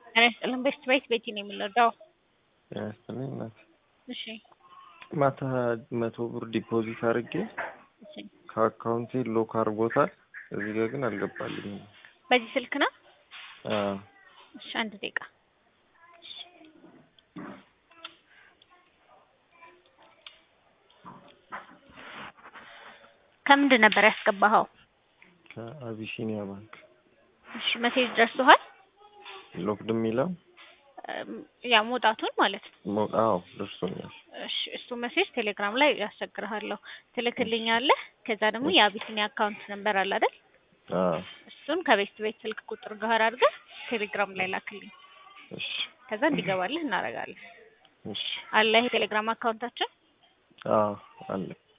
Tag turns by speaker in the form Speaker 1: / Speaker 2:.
Speaker 1: ጤና ይስጥልን ቤስት ቤት ቤቲ ነው የምንረዳው።
Speaker 2: ጤና ይስጥልኝ እናቴ።
Speaker 1: እሺ
Speaker 2: ማታ መቶ ብር ዲፖዚት አድርጌ
Speaker 1: እሺ
Speaker 2: ከአካውንቴ ሎክ አድርጎታል። እዚህ ጋር ግን አልገባልኝም።
Speaker 1: በዚህ ስልክ ነው?
Speaker 2: አዎ
Speaker 1: እሺ አንድ ደቂቃ ከምንድን ነበር ያስገባኸው?
Speaker 2: ከአቢሲኒያ ባንክ
Speaker 1: እሺ መሴጅ ደርሶሃል?
Speaker 2: ሎክድ የሚለው
Speaker 1: እም፣ ያ መውጣቱን ማለት ነው።
Speaker 2: ሞ- አዎ ደርሶኛል።
Speaker 1: እሺ እሱ መሴጅ ቴሌግራም ላይ ያስቸግርሃለሁ ትልክልኛለህ። ከዛ ደግሞ የአቢሲኒያ አካውንት ነበር አለ አይደል?
Speaker 2: አዎ
Speaker 1: እሱን ከቤስት ቤት ስልክ ቁጥር ጋር አድርገህ ቴሌግራም ላይ ላክልኝ።
Speaker 2: እሺ
Speaker 1: ከዛ እንዲገባልህ እናደርጋለን።
Speaker 2: እሺ
Speaker 1: አለ ይሄ ቴሌግራም አካውንታችን
Speaker 2: አዎ አለ